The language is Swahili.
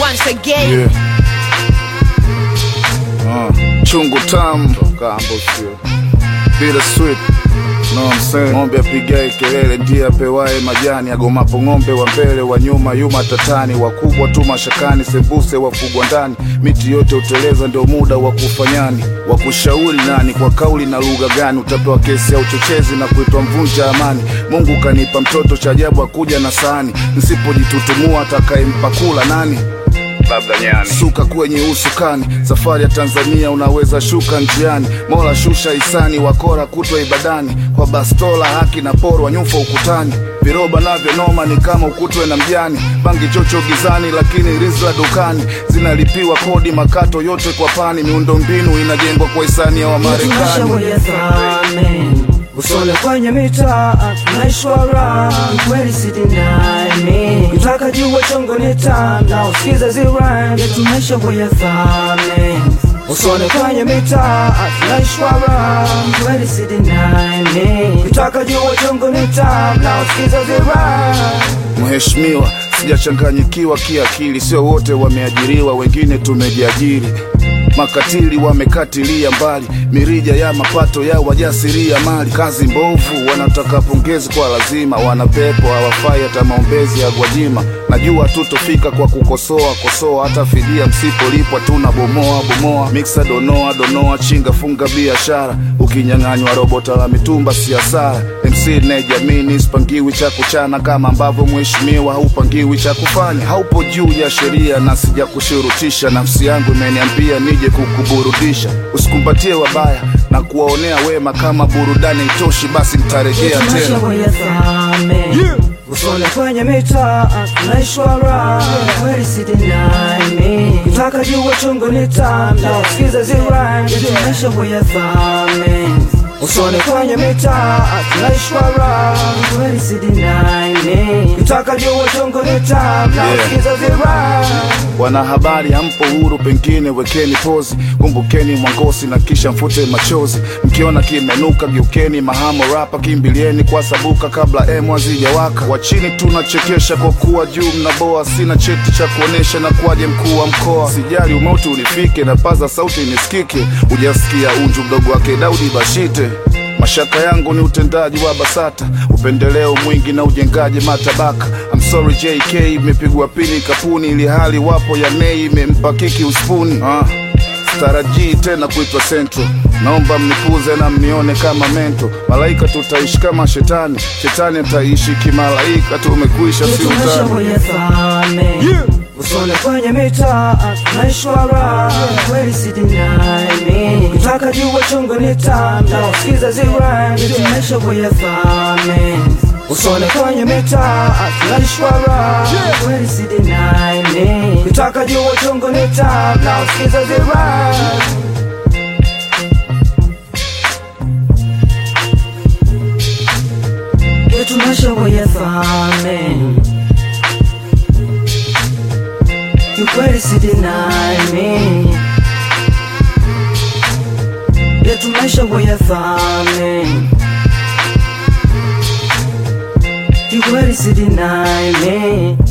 once again. Yeah. Uh, chungu tamu kambo sio bila sweet No, I'm saying. Ng'ombe apigae kelele ndiye apewaye majani, agomapo ng'ombe wa mbele wa nyuma yuma tatani, wakubwa tu mashakani, sembuse wafugwa ndani, miti yote uteleza, ndio muda wa kufanyani, wa kushauri nani, kwa kauli na lugha gani, utapewa kesi ya uchochezi na kuitwa mvunja amani. Mungu kanipa mtoto cha ajabu, akuja na sahani, nisipojitutumua atakayempa kula nani? labda nyani suka kwenye usukani safari ya tanzania unaweza shuka njiani mola shusha hisani wakora kutwa ibadani kwa bastola haki na porwa nyufa ukutani viroba navyo noma ni kama ukutwe na mjani bangi chocho gizani lakini rizla dukani zinalipiwa kodi makato yote kwa pani miundombinu inajengwa kwa hisani ya wamarekani Usole kwenye mitaa naishwara kweli sidinami kitaka jua chongo nita na usikize zirani tunaisha kwenye thami Usole kwenye mitaa naishwara kweli sidinami kitaka jua chongo nita na usikize zirani Mheshimiwa, sijachanganyikiwa kiakili, sio wote wameajiriwa, wengine tumejiajiri. Makatili wamekatilia mbali mirija ya mapato ya wajasiria mali. Kazi mbovu, wanataka pongezi kwa lazima, wanapepo hawafai hata maombezi ya Gwajima. Najua tutofika kwa kukosoa kosoa, hata fidia msipolipwa tuna bomoa bomoa. Miksa donoa donoa, chinga funga biashara, ukinyang'anywa robota la mitumba si hasara. MC nejamini sipangiwi cha kuchana kama ambavyo mheshimiwa haupangiwi cha kufanya. Haupo juu ya sheria na sija kushurutisha, nafsi yangu imeniambia nije kukuburudisha. Usikumbatie wabaya na kuwaonea wema, kama burudani itoshi, basi nitarejea Tunaisha tena. kwenye thami Usole kwenye mitaa naishwara kweli sidinami kitaka jua chungu nita na usikize zirani tunaisha kwenye thami Usole kwenye mitaa naishwara kweli sidinami kitaka jua chungu nita na Yeah. usikize zirani Wanahabari hampo huru, pengine wekeni pozi, kumbukeni mwangosi na kisha mfute machozi. Mkiona kimenuka, geukeni mahamo rapa, kimbilieni kwa sabuka kabla emu hazijawaka. Wa chini tunachekesha kwa kuwa juu mnaboa, sina cheti cha kuonesha na kuwaje mkuu wa mkoa. Sijali umauti unifike na paza sauti nisikike, ujasikia unju mdogo wake Daudi Bashite. Mashaka yangu ni utendaji wa BASATA, upendeleo mwingi na ujengaji matabaka. I'm sorry JK, imepigwa pini kapuni, ili hali wapo ya nei imempa kiki uspuni. Ah, starajii tena kuitwa Central, naomba mnipuze na mnione kama mento. Malaika tutaishi kama shetani, shetani ataishi kimalaika. Tumekwisha, si Tunaisha utani. kwenye thami Usole kwenye mitaa naishwara kweli sidinami kitaka jua chungu nita na usikize zirani tunaisha kwenye thami Usole kwenye mitaa naishwara kweli sidinami kitaka jua chungu nita na usikize zirani Tunaisha kwenye thami kiukweli sidinami yetu maisha kwenye thami kiukweli sidinami